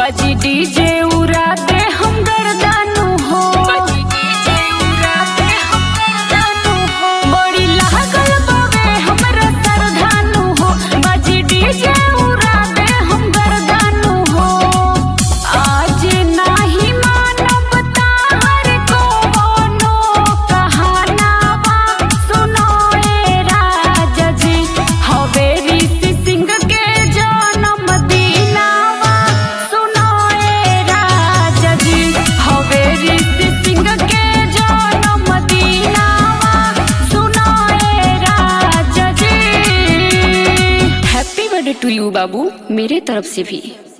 बजी डीजे उड़ा दे हम गर्दानु हो बजी डीजे उड़ा दे हम गर्दानु हो बड़ी लागल बावे हमरा सरधानु हो बजी डीजे उड़ा दे हम गर्दानु हो आज नाही मानब ताहर कोनो कहानावा सुनो ए राजा जी हवे ऋषि सिंह के जन्म दिनावा सुनो ए राजा जी हवे ऋषि सिंह के जन्म दिनावा सुनो ए राजा जी हैप्पी बर्थडे टू यू बाबू मेरे तरफ से भी